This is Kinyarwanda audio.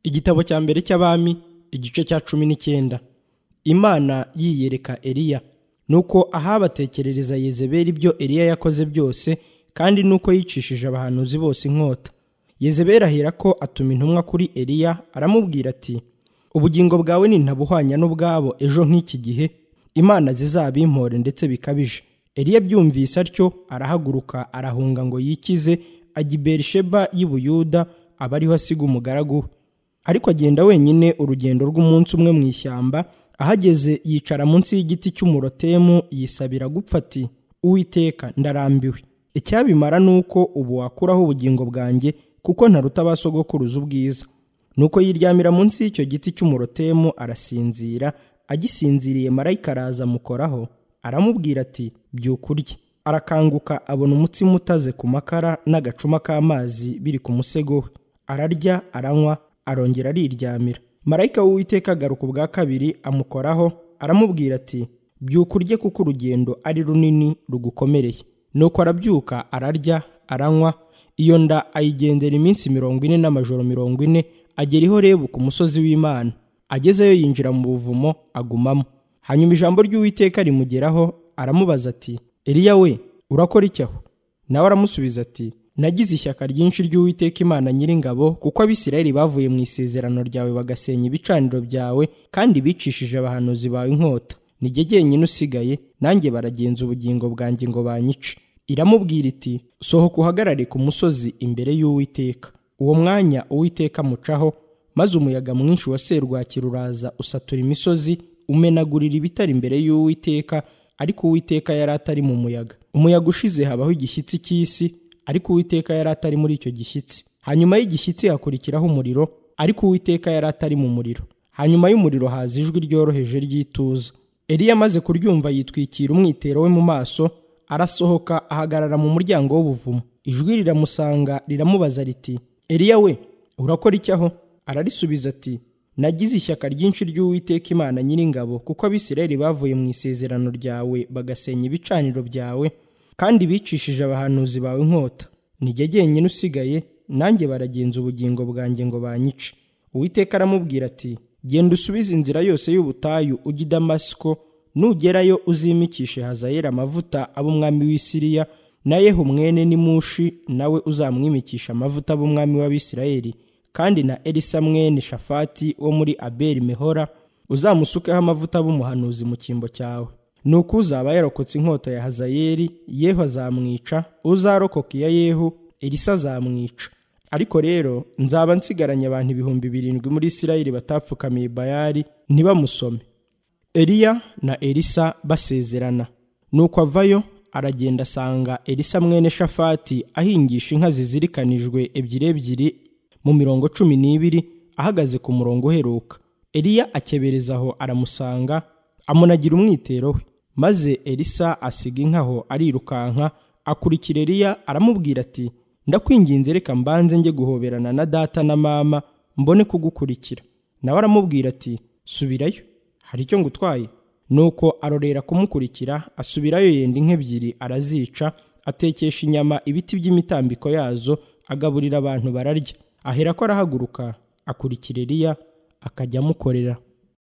igitabo cya mbere cy'abami igice cya cumi n'icyenda imana yiyereka eliya nuko ahabatekerereza yezebeli ibyo eliya yakoze byose kandi nuko yicishije abahanuzi bose inkota yezebeli ahera ko atuma intumwa kuri eliya aramubwira ati ubugingo bwawe nintabuhwanya n'ubwabo ejo nk'iki gihe imana zizabimpore ndetse bikabije eliya byumvise atyo arahaguruka arahunga ngo yikize ajya i berisheba y'i buyuda aba ariho asiga umugaragu we ariko agenda wenyine urugendo rw'umunsi umwe mu ishyamba ahageze yicara munsi y'igiti cy'umurotemu yisabira gupfa ati uwiteka ndarambiwe icyabimara ni uko ubu wakuraho ubugingo bwanjye kuko ntaruta ba sogokuruza ubwiza nuko yiryamira munsi y'icyo giti cy'umurotemu arasinzira agisinziriye marayika araza amukoraho aramubwira ati byuka urye arakanguka abona umutsima utaze ku makara n'agacuma k'amazi biri ku musego we ararya aranywa arongera ariryamira marayika w'uwiteka agaruka ubwa kabiri amukoraho aramubwira ati byuka urye kuko urugendo ari runini rugukomereye nuko arabyuka ararya aranywa iyo nda ayigendera iminsi mirongo ine n'amajoro mirongo ine agera iho rebu ku musozi w'imana agezeyo yinjira mu buvumo agumamo hanyuma ijambo ry'uwiteka rimugeraho aramubaza ati eliya we urakora iki aho nawe aramusubiza ati nagize ishyaka ryinshi ry'uwiteka imana nyiringabo kuko abisirayeli bavuye mu isezerano ryawe bagasenya ibicaniro byawe kandi bicishije abahanuzi bawe inkota nijye jyenyine usigaye nanjye baragenza ubugingo bwanjye ngo banyice iramubwira iti sohoka uhagarare ku musozi imbere y'uwiteka uwo mwanya uwiteka amucaho maze umuyaga mwinshi wa serwakira uraza usatura imisozi umenagurira ibitari imbere y'uwiteka ariko uwiteka yari atari mu muyaga umuyaga ushize habaho igishyitsi cy'isi ariko uwiteka yari atari muri icyo gishyitsi hanyuma y'igishyitsi hakurikiraho umuriro ariko uwiteka yari atari mu muriro hanyuma y'umuriro haza ijwi ryoroheje ry'ituza eliya amaze kuryumva yitwikira umwitero we mu maso arasohoka ahagarara mu muryango w'ubuvumo ijwi riramusanga riramubaza riti eliya we urakora iki aho ararisubiza ati nagize ishyaka ryinshi ry'uwiteka imana nyiringabo kuko abisirayeli bavuye mu isezerano ryawe bagasenya ibicaniro byawe kandi bicishije abahanuzi bawe inkota nijye jyenyine usigaye nanjye baragenza ubugingo bwanjye ngo banyice uwiteka aramubwira ati genda usubize inzira yose y'ubutayu ujya i damasiko nugerayo uzimikishe hazayera amavuta ab'umwami w'i siriya na yehu mwene nimushi nawe uzamwimikisha amavuta ab'umwami w'abisirayeli kandi na elisa mwene shafati wo muri abeli mehora uzamusukeho amavuta b'umuhanuzi mu cyimbo cyawe nuko uzaba yarokotse inkota ya hazayeli yehu azamwica uzarokoka iya yehu elisa azamwica ariko rero nzaba nsigaranye abantu ibihumbi birindwi muri isirayeli batapfukamiye bayari ntibamusome eliya na elisa basezerana nuko avayo aragenda asanga elisa mwene shafati ahingisha inka zizirikanijwe ebyiri ebyiri mu mirongo cumi n'ibiri ahagaze ku murongo uheruka eliya akebereza aho aramusanga amunagira umwitero we maze elisa asiga inka aho arirukanka akurikira eliya aramubwira ati ndakwinginze reka mbanze njye guhoberana na data na mama mbone kugukurikira nawe aramubwira ati subirayo hari icyo ngutwaye nuko arorera kumukurikira asubirayo yenda inka ebyiri arazica atekesha inyama ibiti by'imitambiko yazo agaburira abantu bararya aherako arahaguruka akurikira eliya akajya amukorera